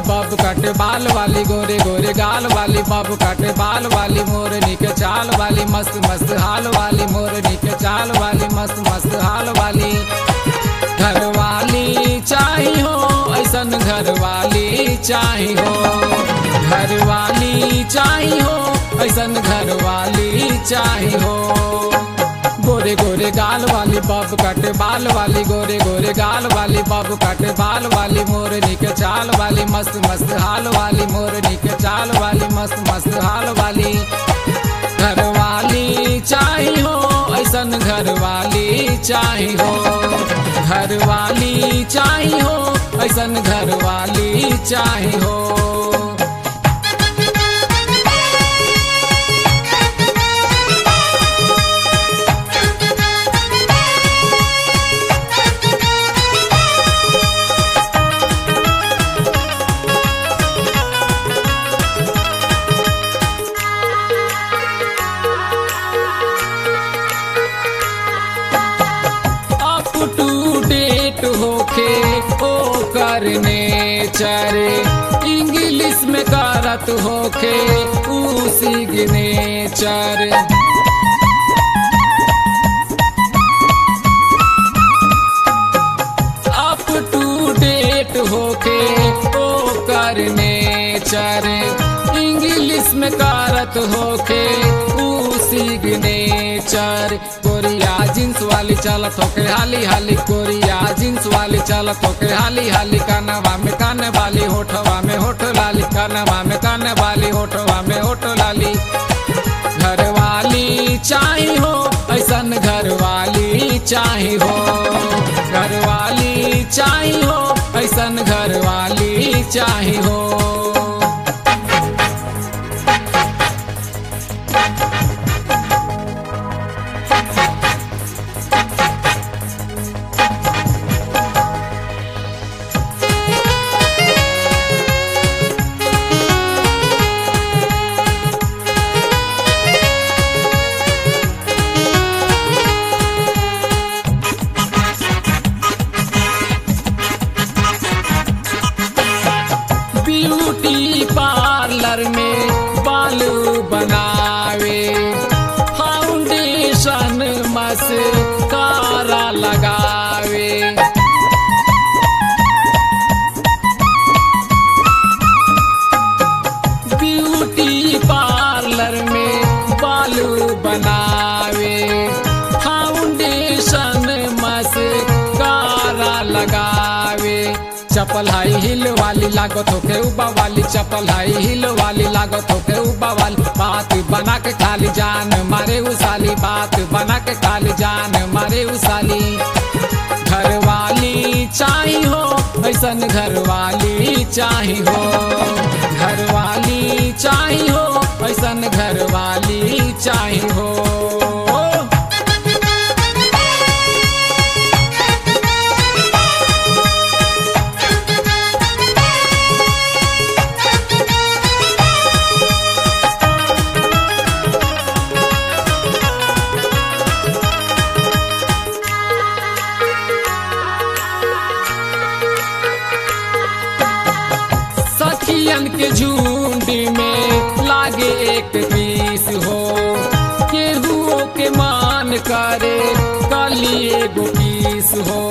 bob cut बाल वाली गोरे गोरे गाल वाली बब कट बाल वाली मोरनी के चाल वाली मस्त मस्त हाल वाली मोरनी के चाल वाली मस्त मस्त हाल वाली घर वाली चाही हो ऐसन घर वाली चाही हो घर वाली चाही हो ऐसन घर वाली चाही हो गोरे गोरे गाल वाली बब कट बाल वाली गोरे गोरे गाल वाली बब कट बाल वाली मोरनी के चाल वाली मस्त मस्त हाल वाली मोरनी के चाल वाली मस्त मस्त हाल वाली घर वाली चाही हो ऐसन घर वाली चाही हो घर वाली चाही हो ऐसन घर वाली चाही हो अप टू डेट होके ओ करने चरे इंग्लिश में करत होके ऊ सिग्नेचर अप टू डेट होके ओ करने चरे इंग्लिश में करत होके ऊ सिग्नेचर कोरिया जींस वाली चलत होके हाली हाली कोरिया जींस वाली चलत होके हाली हाली कानवा में कान वाली होठवा में होठ लाली कानवा में कान वाली होठवा में होठ लाली घर वाली चाही हो ऐसन घर वाली चाही हो घर वाली चाही हो ऐसन घर वाली चाही हो ब्यूटी पार्लर में बाल बनावे फाउंडेशन मस्कारा लगावे ब्यूटी पार्लर में बाल बनावे फाउंडेशन मस्कारा लगावे चपल हाई हिल वाली लागत होके उबा वाली चपल हाई हिल वाली लागत होके उबा वाली बात बना के खाली जान मारे उसाली बात बना के खाली जान मारे उसाली घर वाली चाही हो ऐसन घर वाली चाही हो घर वाली चाही हो ऐसन घर वाली चाही हो सखियन के झुंड में लागे एक पीस हो केहुओ के मान करे कली एगो पीस हो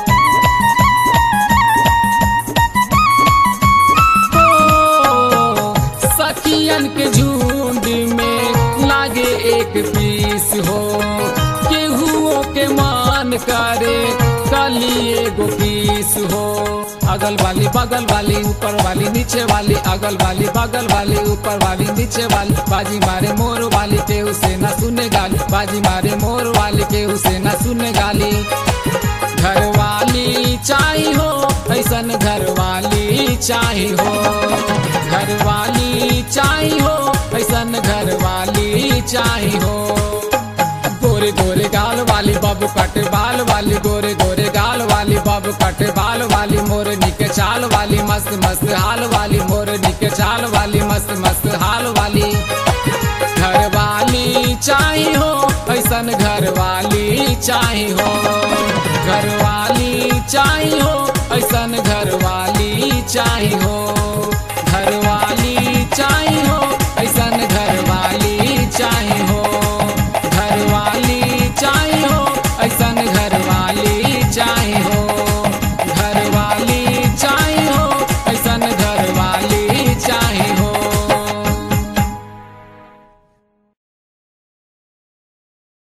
ओ, सखियन के झुंड में लागे एक पीस हो केहुओ के मान करे कली एगो पीस हो अगल वाली बगल वाली ऊपर वाली नीचे वाली अगल वाली बगल वाली ऊपर वाली नीचे वाली बाजी मारे मोर वाली के उसे न सुने गाली बाजी मारे मोर वाली के उसे न सुने गाली घर वाली चाही हो ऐसन घर वाली चाही हो घर वाली चाही हो ऐसन घर वाली चाही हो गोरे गोरे गाल वाली बाबू कट बाल वाली गोरे गोरे गाल वाली बाबू कट बाल वाली मोरनी के चाल वाली मस्त मस्त हाल वाली मोरनी के चाल वाली मस्त मस्त हाल वाली घर वाली चाही हो ऐसन घर वाली चाही हो घर वाली चाही हो ऐसन घर वाली चाही हो